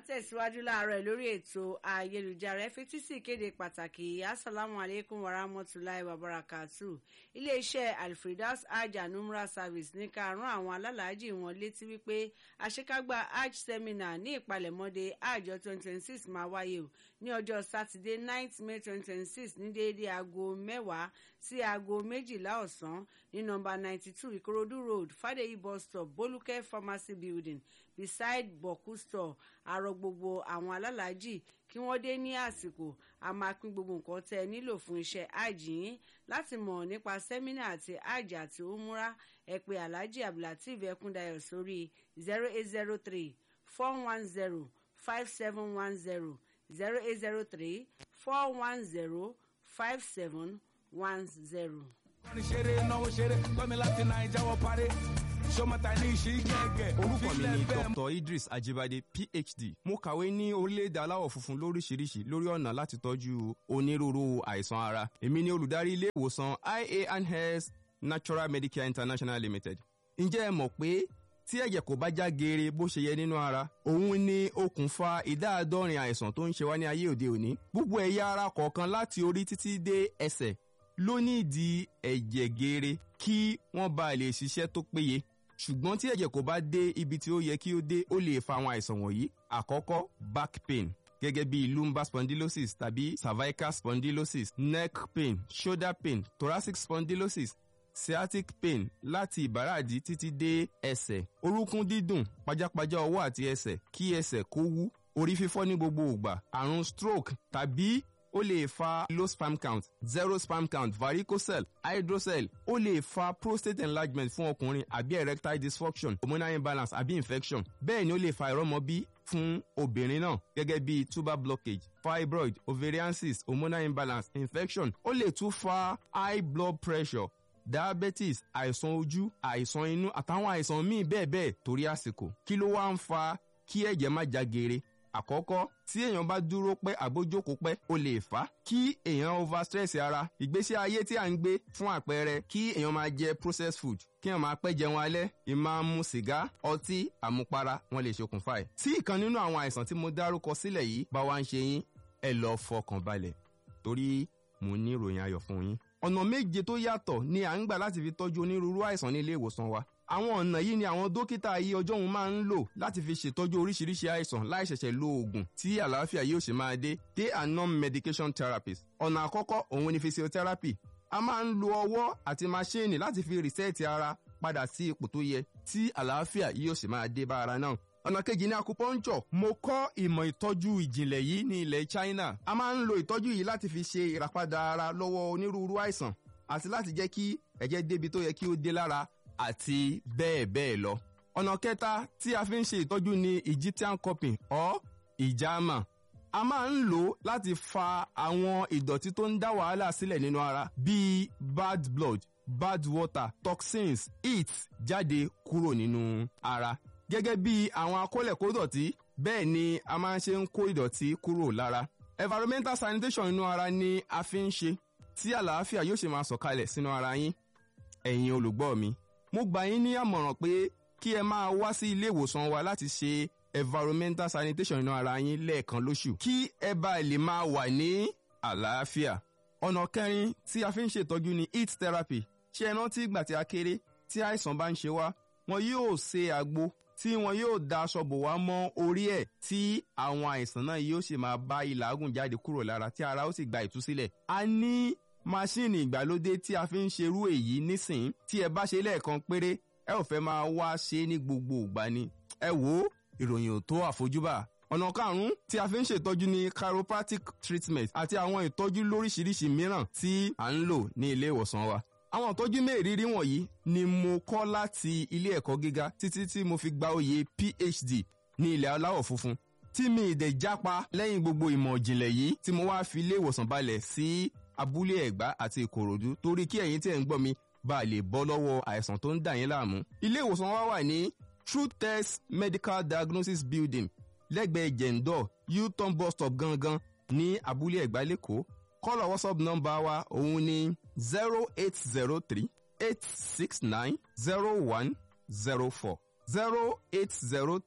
tẹ̀síwájú láàárọ̀ lórí ètò ayélujára ẹ fetí sí ìkéde pàtàkì asalaamu aleykum warahmatulahi wabarakatu iléeṣẹ́ alfredas hajj and umrah service ní ká rán àwọn alálàájì wọn létí wípé àṣekágbá hajj seminar ní ìpalẹ̀mọ́dé hajj twenty twenty six máa wáyé o ní ọjọ́ sátidé ninth may twenty twenty six ní déédéé aago mẹ́wàá sí aago méjìlá ọ̀sán ní nọ́mbà ninety two ìkòròdú road fàdéyí bus stop bolúkẹ́ pharmacy building beside boku store àrọ gbogbo àwọn alálàájì kí wọ́n dé ní àsìkò a máa pín gbogbo nǹkan tẹ́ ẹ nílò fún iṣẹ́ hajj yín láti mọ̀ nípa sẹ́mínà àti hajj àti umura ẹ pè alhaji abdulateef ẹkúndayọ̀ sórí zero eight zero three four one zero five seven one zero zero eight zero three four one zero five seven one zero. kọ́ni ṣeré náwó ṣeré gbọ́mi láti nàìjà wọ parí ṣọmọta ní ìṣí gẹ́gẹ́. orúkọ mi ni dr idris ajibade phd mo kàwé ní orílẹ̀-èdè aláwọ̀ funfun lóríṣiríṣi lórí ọ̀nà láti tọ́jú onírúurú àìsàn ara èmi ni olùdarí ilé ìwòsàn ia and health natural medicare international limited ǹjẹ́ ẹ mọ̀ pé tí ẹ̀jẹ̀ kò bá já geere bó ṣe yẹ nínú ara òun ni okùnfà ìdá àádọ́rin àìsàn tó ń ṣe wá ní ayé òde òní gbogbo ẹ̀yà ara kọ̀ọ̀kan láti orí títí dé ẹsẹ̀ ló ní ìdí ẹ̀jẹ̀ geere kí wọ́n bá lè ṣiṣẹ́ tó péye ṣùgbọ́n tí ẹ̀jẹ̀ kò bá dé ibi tí ó yẹ kí ó dé ó lè fa àwọn àìsàn wọ̀nyí àkọ́kọ́ back pain gẹ́gẹ́ bí lumbar spondylosis tàbí cervical spondylosis neck pain shoulder pain thoracic spondylosis sciatic pain láti ìbàràdì títí dé ẹsẹ̀ orúnkún dídùn pajápajá ọwọ́ àti ẹsẹ̀ kí ẹsẹ̀ kó wú orí fífọ́ ní gbogbo ìgbà àrùn stroke tàbí ó lè fa low sperm count zero sperm count varicocele hydrocele ó lè fa prostate enlargement fún ọkùnrin àbí erectile dysfunction hormonal imbalance àbí infection bẹ́ẹ̀ ni ó lè fa ìrọ́mọbí fún obìnrin náà gẹ́gẹ́ bí tuber blockage fibroid ovarian cyst hormonal imbalance infection ó lè tún fa high blood pressure diabetes àìsàn ojú àìsàn inú àtàwọn àìsàn míì bẹ́ẹ̀ bẹ́ẹ̀ torí àsìkò kí ló wá ń fa kí ẹ̀jẹ̀ má já geere àkọ́kọ́ tí èèyàn bá dúró pẹ́ àbójókòó pẹ́ ó lè fà á kí èèyàn over stress ara ìgbésí ayé tí à ń gbé fún àpẹẹrẹ kí èèyàn máa jẹ processed food kí èèyàn máa pẹ́ jẹun alẹ́ ìmáa mu sìgá ọtí àmupara wọn lè ṣokùnfà ẹ̀. tí ìkan nínú àwọn àìsàn tí mo dárúkọ sílẹ̀ yìí bá wá ń ṣe yín ẹ lọ fọkàn balẹ̀ torí mo ní ìròyìn ayọ̀ fún yín. ọ̀nà méje tó yàtọ̀ ni à ń gbà láti fi tọ́jú onírúurú àìsàn ní ilé ìwòsàn wa àwọn ọ̀nà yìí ni àwọn dókítà ayé ọjọ́ òun máa ń lò láti fi ṣètọ́jú oríṣiríṣi àìsàn láì ṣẹ̀ṣẹ̀ lo oògùn tí àlàáfíà yóò ṣe máa dé they are non-medication therapies ọ̀nà àkọ́kọ́ òun ni physiotherapy a máa ń lo ọwọ́ àti maṣíìnì láti fi rìsẹ́ẹ̀tì ara padà sí ipò tó yẹ tí àlàáfíà yóò sì máa dé bá ara náà ọ̀nà kejì ní acupuncture mo kọ́ ìmọ̀ ìtọ́jú ìjìnlẹ̀ yìí ní ilẹ̀ China a máa ń lo ìtọ́jú yìí láti fi ṣe ìràpadà ara lọ́wọ́ onírúurú àìsàn àti láti jẹ́ kí ẹ̀jẹ̀ débi tó yẹ kí ó dé lára àti bẹ́ẹ̀ bẹ́ẹ̀ lọ. ọ̀nà kẹta tí a fi ń ṣe ìtọ́jú ni Egyptian cupping or ìjàmà. a máa ń lò ó láti fa àwọn ìdọ̀tí tó ń dá wàhálà sílẹ̀ nínú ara bíi bad blood bad water toxins heat jáde kúrò nínú ara. gẹ́gẹ́ bí àwọn akólẹ̀kódọ̀tí bẹ́ẹ̀ ni a máa ń ṣe ń kó ìdọ̀tí kúrò lára. environmental sanitation nínú ara ni a fi ń ṣe tí àlàáfíà yóò ṣe máa sọ̀kalẹ̀ sínú ara yín ẹ̀yin olùgbọ́ mi mo gbà yín ní àmọ̀ràn pé kí ẹ máa wá sí ilé ìwòsàn wa láti ṣe environmental sanitation inú ara yín lẹ́ẹ̀kan lóṣù kí ẹ bá lè máa wà ní àlàáfíà. ọ̀nà kẹrin tí a fi ń ṣètọ́jú ni heat therapy ṣé ẹ rántí ìgbà tí a kéré tí àìsàn bá ń ṣe wá wọn yóò ṣe àgbo tí wọn yóò da aṣọ bò wá mọ́ orí ẹ̀ tí àwọn àìsàn náà yóò sì máa bá ìlàágùn jáde kúrò lára tí ara ó sì gba ìtúsílẹ̀. a ní máṣíìnì ìgbàlódé tí a fi ń ṣerú èyí nísìn tí ẹ bá ṣe lẹ́ẹ̀kan péré ẹ ò fẹ́ máa wá ṣe ní gbogbo ìgbà ni. ẹ wo ìròyìn ò tó àfojúbà. ọ̀nà karùn-ún tí a fi ń ṣètọ́jú ní chiropractic treatment àti àwọn ìtọ́jú lóríṣiríṣi mìíràn tí à ń lò ní ilé ìwòsàn wa. àwọn ìtọ́jú mẹ́rìírí wọ̀nyí ni mo kọ́ láti ilé ẹ̀kọ́ gíga títí tí mo fi gba oyè PhD ní ilẹ̀ aláwọ̀ funfun tí mi ìdẹ̀ jápa lẹ́yìn gbogbo ìmọ̀ ìjìnlẹ̀ yìí tí mo wá fi ilé ìwòsàn balẹ̀ sí abúlé ẹ̀gbá àti ìkòròdú torí kí ẹ̀yin tí ẹ̀ ń gbọ́ mi bá lè bọ́ lọ́wọ́ àìsàn tó ń dà yín láàmú. ilé ìwòsàn wa wà ní true test medical diagnosis building lẹ́gbẹ̀ẹ́ jẹ̀ǹdọ̀ u-turn bus stop gangan ní abúlé ẹ̀gbá lẹ́kọ̀ọ́ kọ́lọ̀ whatsapp nọ́mbà wa òun ni zero eight zero three eight six nine zero one zero four zero eight zero three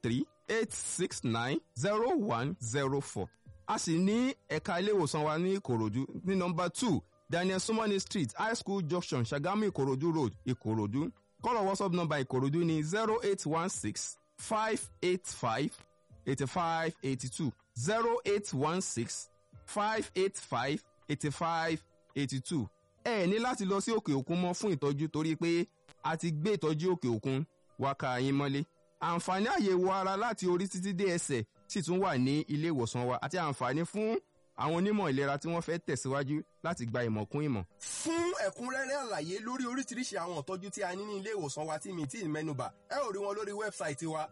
eight six nine zero one zero four a sì ní ẹ̀ka ilé ìwòsàn wa ní ìkòròdú ní nọmba two daniel sumani street high school junction sagamu ìkòròdú road ìkòròdú kọ́lọ̀ whatsapp number ìkòròdú ní zero eight one six five eight five eighty five eighty two zero eight one six five eight five eighty five eighty two ẹ ní láti lọ sí òkè òkun mọ́ fún ìtọ́jú torí pé a ti gbé ìtọ́jú òkè òkun wá ká yín mọ́lé àǹfààní àyẹ̀wò ara láti orí títí dé ẹsẹ̀ sì tún wà ní ilé ìwòsàn wa àti àǹfààní fún àwọn onímọ̀ ìlera tí wọ́n fẹ́ tẹ̀síwájú láti gba ìmọ̀ kún ìmọ̀. fún ẹ̀kúnrẹ́rẹ́ àlàyé lórí oríṣiríṣi àwọn ìtọ́jú tí a ní ní ilé ìwòsàn wa tí mi tí ì mẹ́nubà ẹ ò rí wọn lórí wẹ́bsáìtì wa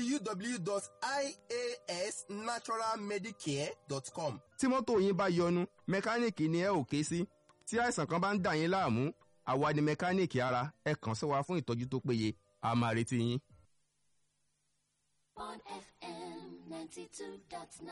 www.iasnaturalmedicare.com. tí mọ́tò yín bá yọnu mẹkáníìkì ni ẹ ò ké sí tí àìsàn kan bá ń dà yín láàmú àwa ni mẹkáníìkì ara ẹ kàn sí wa fún ìtọ́jú tó péye a máa retí yín. on FM 92.9.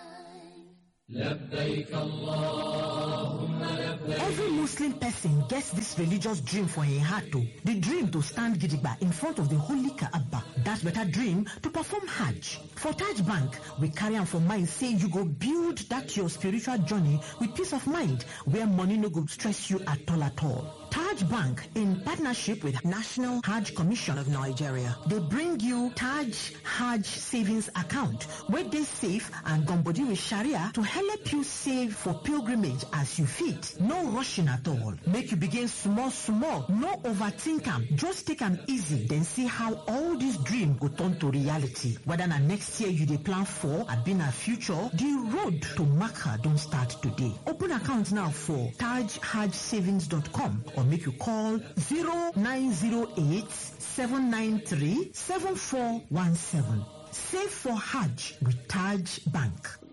Every Muslim person gets this religious dream for a heart too. The dream to stand gidigba in front of the holy Kaaba. That better dream to perform Hajj. For Taj Bank, we carry on for mind say you go build that your spiritual journey with peace of mind where money no go stress you at all at all. Taj Bank, in partnership with National Hajj Commission of Nigeria, they bring you Taj Hajj Savings Account, where they save and gumbody with Sharia to help you save for pilgrimage as you fit. No rushing at all. Make you begin small, small. No overthink am. Just take am easy, then see how all this dream go turn to reality. Whether na next year you dey plan for, abi na future, the road to Makkah don start today. Open account now for tajhajsavings.com or make you call 0908 793 7417. Save for Hajj with Taj Bank.